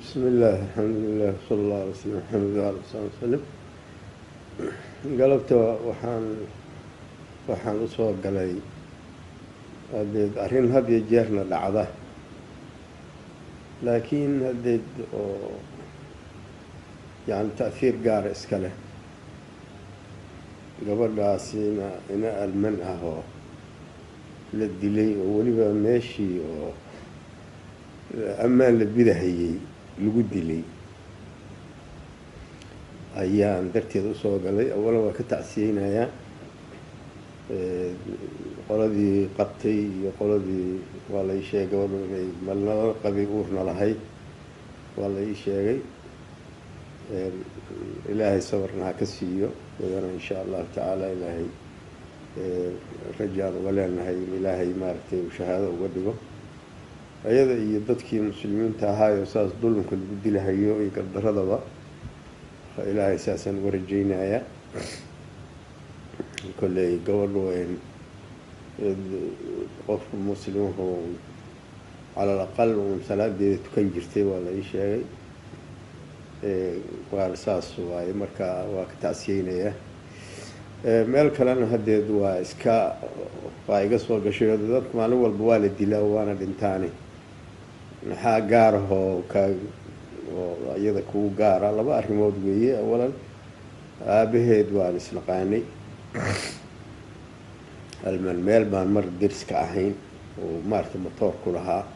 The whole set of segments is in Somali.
bismi illaahi alxamdulilah sala allah alay slm maxamed waala sali wasalam galabta waxaan waxaan usoo galay hadeed arrin had iyo jeerna dhacda laakiin hadeed oo yani ta'hiir gaara iska leh gabadhaasina ina alman ah oo la dilay oo weliba meeshii oo ammaan la bidahayey lagu dilay ayaan darteed usoo galay awalan waa ka tacsiyeynayaa qoladii qabtay iyo qoladii waa la ii sheegay gabadhu inay malnala qabay uurna lahayd waa la ii sheegay ilaahay sabarna ha ka siiyo iyadana insha allahu tacaala ilaahay rajaan uga leenahay in ilaahay maaragtay uu shahaado uga dhigo ayada iyo dadkii muslimiinta ahaayo saas dulunka lagu dilahayo iyo gardaradaba ilaahay saasaan uga rajeynayaa kolley gabadhu qofka muslimku cala alaqal uun salaadeeda tukan jirtay waa la ii sheegay waa saas waaye marka waa ka tacsiyeynayaa meel kalena hadeed waa iska waa iga soo gashay dadka maalin walba waa la dilaa waana dhintaani maxaa gaarahoo ka oo iyada kugu gaara laba arrimood weeye awalan aabaheed waan isnaqaanay alman meel baan mar deriska ahayn oo maarata motoor ku lahaa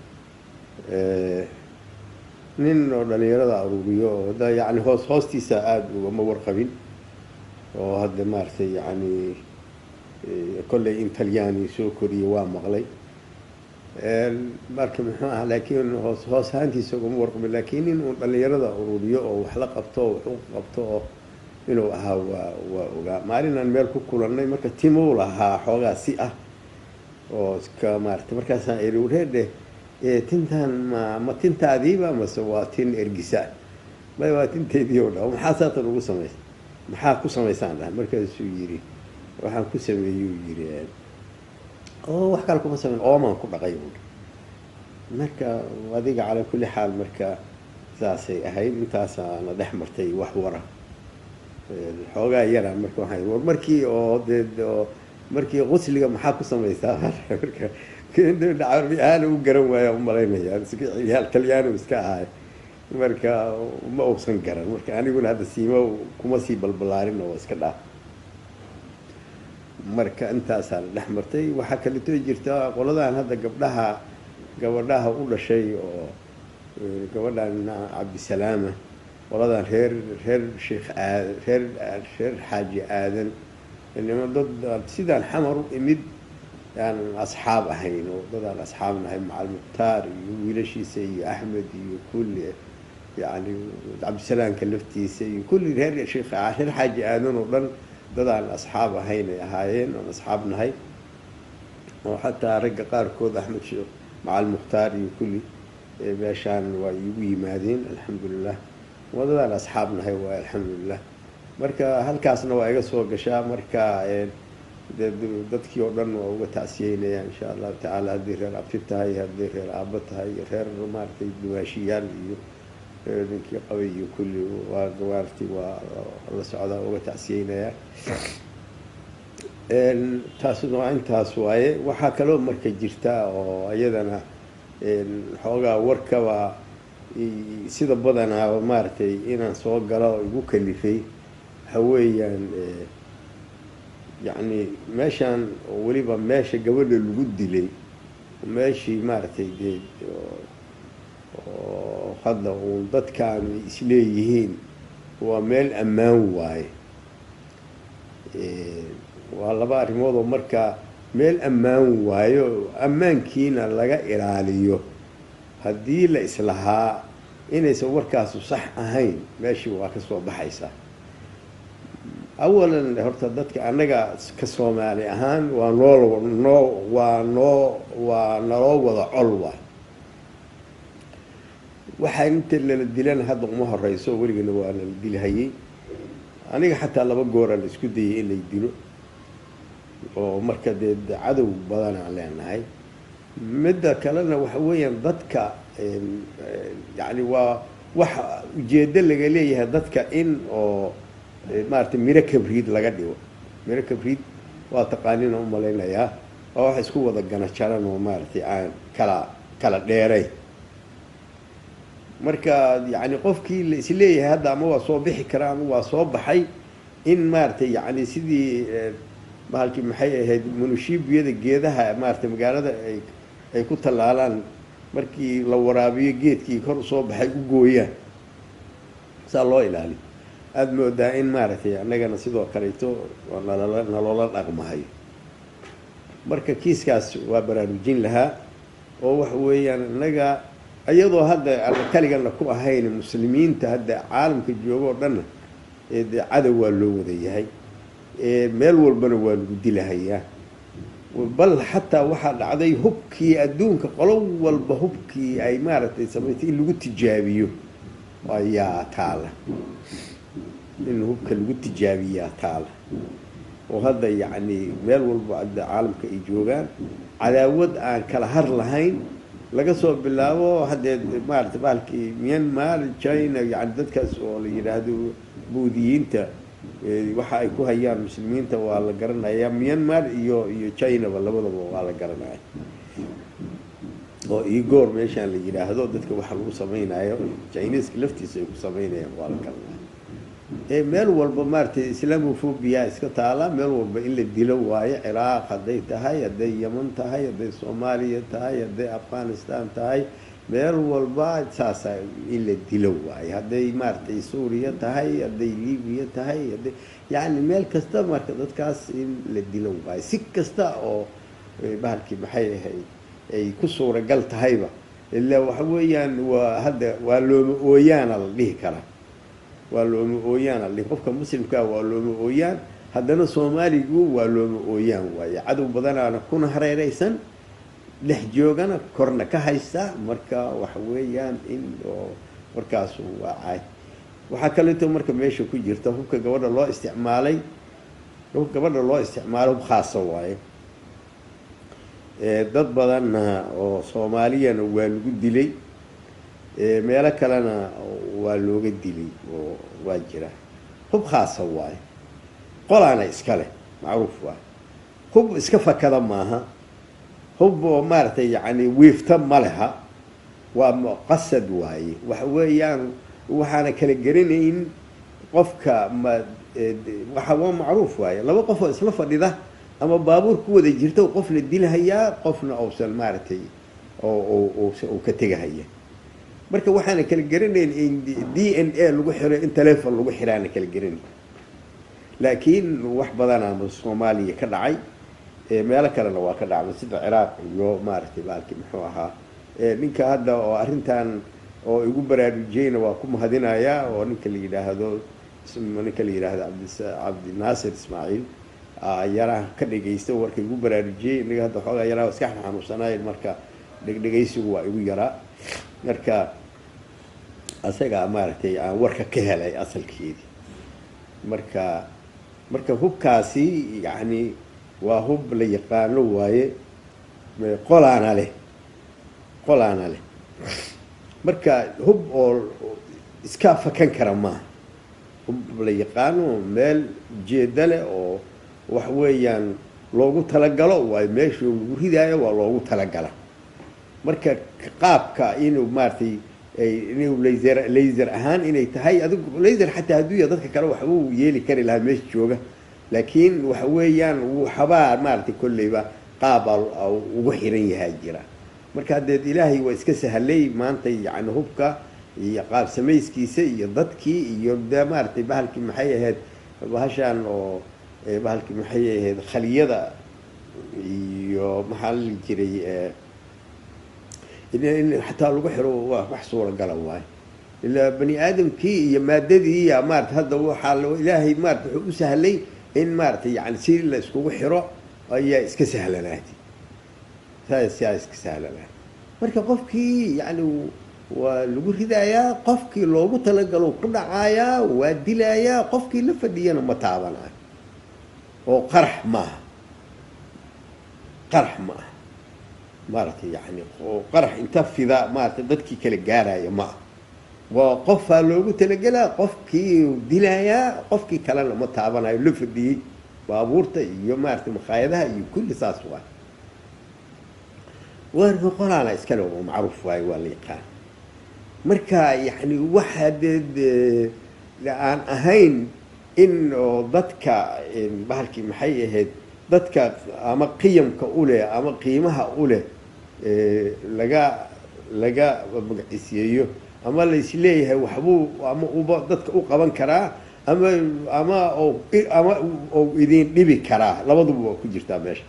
nin oo dhalinyarada aruuriyo oo hadda yani hoos hoostiisa aada ugama warqabin oo hadda maaragtay yani kolley in talyaani soo koriye waa maqlay marka muxuu ah laakiin hoos hoos ahaantiisa ugama warqabin laakiin in uu dhalinyarada aruuriyo oo wax la qabto oo wax u qabto oo inuu ahaa waa waa ogaa maalinaan meel ku kulannay marka timuu lahaa xoogaa si ah oo iska maarata markaasaan eri wareerdhe tintaan ma ma tintaadiiba mase waa tin ergisa may waa tinteedii o dha maxaa saatan ugu samaysa maxaa ku samaysaan dhaha markaasuu yidhi waxaan ku sameeyuu yidhi oo wax kale kuma sameyn oomaan ku dhaqay buui marka adiga calaa kulli xaal marka saasay ahayd intaasaana dhex martay wax wara xoogaa yara marka waxaa war markii oo dee oo markii qusliga maxaa ku samaysaa marka carbi ahaan u garan waaya umalaynaya yaal talyaani iska ahay marka ma uusan garan marka aniguna hadda siima kuma sii balbalaarin oo iska dhaaf marka intaasaa la dhex martay waxaa kaleto jirta qoladan hadda gabdhaha gabadhaha u dhashay oo gabadhan cabdisalaama qoladan reer reer sheekh aad reer reer xaaji aadan nima dad sidaan xamar u imid aan asxaab ahayn oo dadaan asxaab nahay macal mukhtaar iyo wiilashiisa iyo axmed iyo kulli yani cabdisalaamka laftiisa iyo kulli reer sheekh reer xaaji aadan oo dhan dadaan asxaab ahayn ay ahaayeen oon asxaab nahay oo xataa ragga qaarkood axmed sheekh macal mukhtaar iyo kulli meeshaan waa iigu yimaadeen alxamdulilah waa dadaan asxaab nahay waay alxamdulilah marka halkaasna waa iga soo gashaa marka dadkii oo dhan waa uga tacsiyeynaya insha allahu tacaala haddii reer abti tahay haddii reer aabo tahay iyo reer maaragtay dumaashiyaal iyo ninkii qabay iyo kulli waa maaragtay waa la socdaa uga tacsiyeynayaa taasuna waa intaas waaye waxaa kaloo marka jirta oo iyadana xoogaa warkaba sida badanaa maaragtay inaan soo galo igu kalifay waxa weeyaan yacni meeshaan oo weliba meesha gabadha lagu dilay meeshii maaragtay dee oo hadda uun dadkaan isleeyihiin waa meel ammaan waaye waa laba arrimood oo marka meel ammaan waayo ammaankiina laga ilaaliyo haddii la islahaa inaysan warkaasu sax ahayn meeshii waa ka soo baxaysaa awalan horta dadka annaga ka soomaali ahaan waa noo noo waa noo waa naloo wada col waay waxaa inta lala dilana hadda uma horeyso weligana waa lala dilhayay aniga xataa laba goora la isku dayay in lay dilo oo marka dee cadow badanaan leenahay midda kalena waxa weeyaan dadka yani waa wax ujeedo laga leeyahay dadka in oo maaragtay miro kabriid laga dhigo miro kabriid waa taqaanina umalaynayaa waa wax isku wada gana jaran oo maaragtay aan kala kala dheeray marka yani qofkii la isleeyahay hadda ama waa soo bixi karaa ama waa soo baxay in maaragtay yani sidii bahalkii maxay ahayd munushiibiyada geedaha maaragtay magaalada ay ay ku tallaalaan markii la waraabiyo geedkii kor usoo baxay u gooyaan saa loo ilaaliyo aada moodaa in maaragtay annagana sidoo kaleeto nalala naloola dhaqmahayo marka kiiskaas waa baraarujin lahaa oo waxa weeyaan innaga iyadoo hadda alla kaligana ku ahayn muslimiinta hadda caalamka jooga oo dhanna de cadow waa loo wada yahay meel walbana waa lagu dilahayaa bal xataa waxaa dhacday hubkii adduunka qolo walba hubkii ay maaragtay samaysay in lagu tijaabiyo ayaa taala in hubka lagu tijaabiyaa taala oo hadda yacni meel walba hadda caalamka ay joogaan cadaawad aan kala har lahayn laga soo bilaabo haddee maarata bahalkii myanmar china yani dadkaas oo la yidhaahdo buudiyiinta waxa ay ku hayaan muslimiinta waa la garanaya myanmar iyo iyo chinaba labadaba waa la garanaya oo igor meeshaan la yidhaahdo dadka waxa lagu samaynayo chineska laftiisa ay ku samaynayaan waa la garanaya meel walba maaragtay islamophobia iska taala meel walba in la dilo waayo ciraaq hadday tahay hadday yeman tahay hadday soomaaliya tahay hadday afghanistan tahay meel walba saasa in la dilo waayo hadday maaragtay suuriya tahay hadday libiya tahay hadday yacni meel kasta marka dadkaas in la dilo waayo si kasta oo bahalkii maxay ahayd ay ku suuragal tahayba ilaa waxa weeyaan waa hadda waa looma ooyaana la dhihi karaa waa looma ooyaan aldhi qofka muslimkaa waa looma ooyaan haddana soomaaligu waa looma ooyaan waaye cadow badanaana kuna hareereysan dhex joogana korna ka haysta marka waxa weeyaan in oo markaasu waa caay waxaa kaleeto marka meesha ku jirta hubka gabadha loo isticmaalay hubka gabadha loo isticmaalo hub khaasa waaye dad badanna oo soomaaliyana waa lagu dilay meelo kalena waa looga dilay oo waa jira hub khaasa waayo qolaana iska leh macruuf waay hub iska fakada maaha hub oo maaragtay yacni wiifta ma leha waa muqasad waaye waxa weeyaan waxaana kala geranayn qofka ma waxa waa macruuf waaye laba qof oo isla fadhida ama baabuur ku wada jirta qof la dilhayaa qofna uusan maaragtay oo uu ka tegahaya marka waxaana kala geranayn in d n a lagu xiro in telefon lagu xiraana kala geranayn laakiin wax badanaa soomaaliya ka dhacay meelo kalena waa ka dhacday sida ciraaq iyo maaragtay baalkii muxuu ahaa ninka hadda oo arrintan oo igu baraarujiyeyna waa ku mahadinayaa oo ninka la yidhaahdo ninka la yidhaahdo cabdinaasir ismaaciil yaraha ka dhegaysta warka igu baraarujiyey inaga hadda xoogaa yaraha iska xanuunsanayn marka dhegdhegaysigu waa igu yaraa marka asagaa maaragtay aan warka ka helay asalkeedii marka marka hubkaasi yacni waa hub la yaqaano waaye qolaana leh qolaana leh marka hub oo iska fakan kara maaha hub la yaqaano meel ujeeda leh oo wax weeyaan loogu talagalo waayo meesha lagu ridaayo waa loogu talagala marka qaabka inuu maaragtay inuu laser laser ahaan inay tahay adigu laser xataa hadduu ya dadka kale waxba uu yeeli kari lahaa meesha jooga laakiin waxa weeyaan waxbaa maaragtay kolleyba qaaba ugu xiran yahaa jira marka haddeed ilaahay waa iska sahlay maanta yani hubka iyo qaab samayskiisa iyo dadkii iyo de maaragtay bahalkii maxay ahayd bahashaan oo bahalkii maxay ahayd khaliyada iyo maxaa la jiray in xataa lagu xiro waa wax suuragala waayo ilaa bani aadamkii iyo maadadii ya maarata hadda waxaa ilaahay maarata wuxuu u sahlay in maaratay yani si la iskugu xiro ayaa iska sahlanaatay saasaa iska sahlanaatay marka qofkii yani waa lagu ridayaa qofkii loogu talagalo ku dhacayaa waa dilayaa qofkii la fadhiyana ma taabanayo oo qarax maaha qarax ma aha maaragtay yani oo qarax inta fida maaragtay dadkii kala gaaraya ma ah waa qofaa loogu talagelaa qofkii dilayaa qofkii kalena ma taabanayo la fadhiyey baabuurta iyo maaragtay makhaayadaha iyo kulli saas waay waar boqolaana iskale oo macruuf waayo waa la yaqaan marka yani waxa dee aan ahayn in oo dadka bahalkii maxay ahayd dadka ama qiyamka u leh ama qiimaha u leh laga laga magacisiyeeyo ama laisleeyahay waxbuu ama uba dadka u qaban karaa ama ama o ama ou idin dhibi karaa labaduba waa ku jirtaa meesha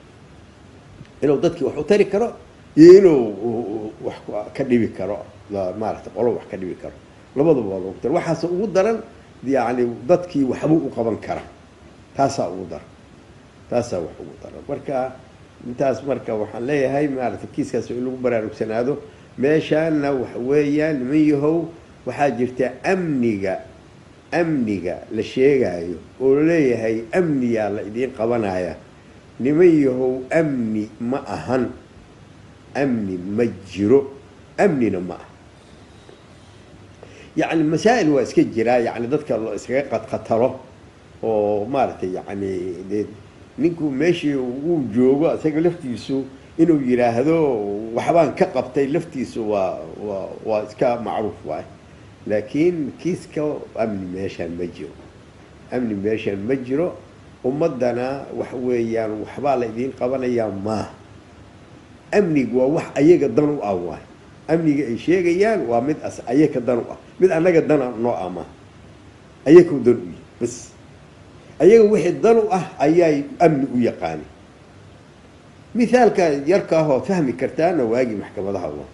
inuu dadkii wax u tari karo iyo inuu wax ka dhibi karo maarata qolo wax ka dhibi karo labaduba waa loogu tara waxaase ugu daran yani dadkii waxbuu u qaban karaa taasaa ugu daran taasaa wax ugu daran marka intaas marka waxaan leeyahay maarata kiiskaas in lagu baraarugsanaado meeshaana waxa weeyaan niman yahow waxaa jirta amniga amniga la sheegaayo oo laleeyahay amniyaa la idiin qabanaya niman yahow amni ma ahan amni ma jiro amnina ma aha yacni masaa'il waa iska jiraa yani dadka lo iskaga qadqatalo oo maaragtay yani dee ninku meeshii uu joogo isaga laftiisu inuu yidhaahdo waxbaan ka qabtay laftiisu waa waa waa iska macruuf waay laakiin kiiska amni meeshaan ma jiro amni meeshaan ma jiro ummaddana waxa weeyaan waxbaa la idiin qabanayaa maaha amnigu waa wax ayaga dan u ah waay amniga ay sheegayaan waa mid as ayaka dan u ah mid annaga dana noo ah maaha ayakau dan u yihi bas ayaga wixii dan u ah ayaay amni u yaqaani mithaalka yarkaahoo fahmi kartaana waagii maxkamadaha wa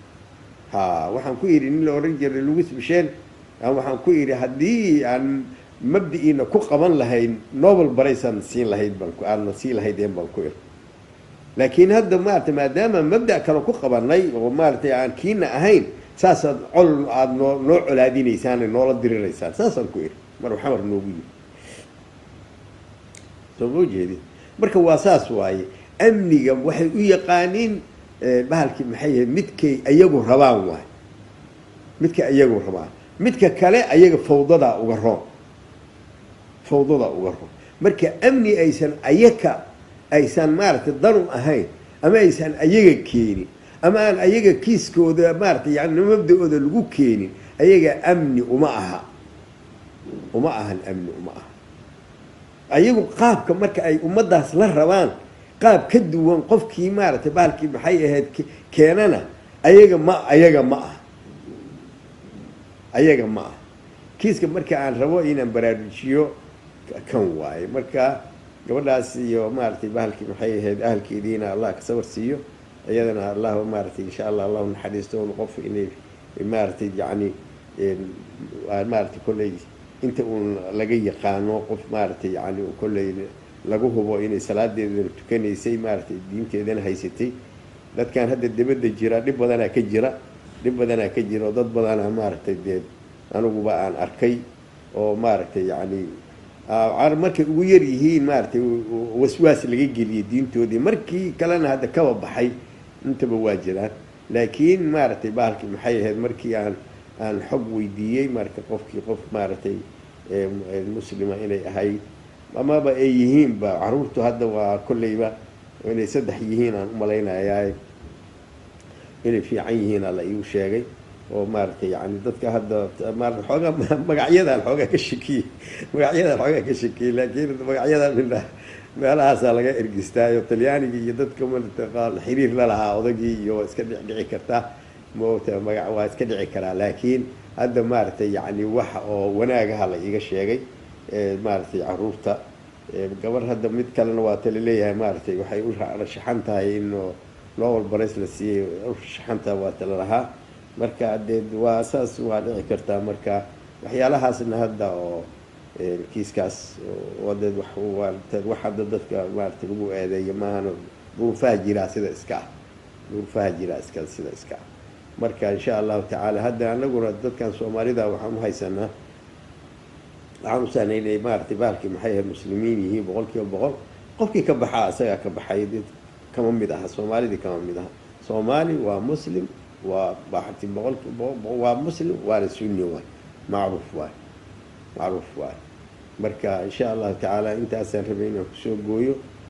ha waxaan ku yidhi nin la odhan jiray lugus bisheen waxaan ku yidhi haddii aan mabdi'iina ku qaban lahayn nobel baraysaan siin lahayd baan aadna sii lahaydeen baan ku iri laakiin hadda maarata maadaama mabda' kale ku qabanay oo maaratay aan kiina ahayn saasaad col aada noo noo colaadinaysaan noola diriraysaan saasaan ku iri mar xamar noogu yiri soo ma jeedi marka waa saas waaye amniga waxay u yaqaaniin bahalkii maxay yahay midkay ayagu rabaan waay midka ayagu rabaan midka kale ayaga fawdadaa uga roon fawdadaa uga roon marka amni aysan ayaka aysan maaragtay danu ahayn ama aysan ayaga keenin ama aan ayaga kiiskooda maaratay yani mabda-ooda lagu keenin ayaga amni uma aha uma ahan amni uma aha ayagu qaabka marka ay ummaddaas la rabaan qaab ka duwan qofkii maaragtay bahalkii maxay ahayd keenana ayaga ma ayaga ma ah ayaga ma ah kiiska marka aan rabo inaan baraarujiyo kan waaye marka gabadhaas iyo maaragtay bahalkii maxay ahayd ahalkeediina allah ka sawar siiyo iyadana allah maaragtay insha allah allahu naxariisto on qof inay maaragtay yacni maaragtay kolley inta uun laga yaqaano qof maaragtay yani kolley lagu hubo inay salaadeedana tukanaysay maaragtay diinteedana haysatay dadkan hadda dibadda jira dhib badanaa ka jira dhib badanaa ka jira oo dad badanaa maaragtay dee aniguba aan arkay oo maaragtay yacni markay ugu yar yihiin maaragtay waswaas laga geliyay diintoodii markii kalena hadda kaba baxay intaba waa jiraan laakiin maaragtay bahalkii maxay ahayd markii aan aan xog weydiiyey marka qofkii qof maaragtay muslima inay ahay amaba ay yihiinba caruurtu hadda waa kolleyba inay saddex yihiin aan umalaynayaa inay fiican yihiin alla iigu sheegay oo maaragtay yani dadka hadda maarata xoogaa magacyadaan xoogaa ka shakiyey magacyadaan xoogaa ka shakiyey laakiin magacyadan midha meelahaasaa laga ergistaayo talyaaniga iyo dadka marataqaan xiriir la lahaa odagii iyo waa iska dhicdhici kartaa moogta maga waa iska dhici karaa laakiin hadda maaragtay yani waxa oo wanaagaha la iiga sheegay maaragtay caruurta gabar hadda mid kalena waa tala leeyahay maaragtay waxay u rashaxan tahay in nobel barays la siiyey urashaxanta waa tala lahaa marka dee waa saas waa dhici kartaa marka waxyaalahaasna hadda oo kiiskaas wadeed wax hadda dadka maaragtay lagu eedeeyo maahana duruufaha jiraa sida iska ah duruufaha jiraa iska sida iska ah marka insha allahu tacaala hadda anaguna dadkan soomaalida waxaan uhaysanaa waxaan usahnay inay maaragtay bahalkii maxay ahayd muslimiin yihiin boqol kiiba boqol qofkii ka baxaa isagaa ka baxay kama mid aha soomaalidii kama mid aha soomaali waa muslim waa baxti boqolki waa muslim waana sunni waay macruuf waay macruuf waay marka insha allahu tacaala intaasaan rabay inaan kusoo gooyo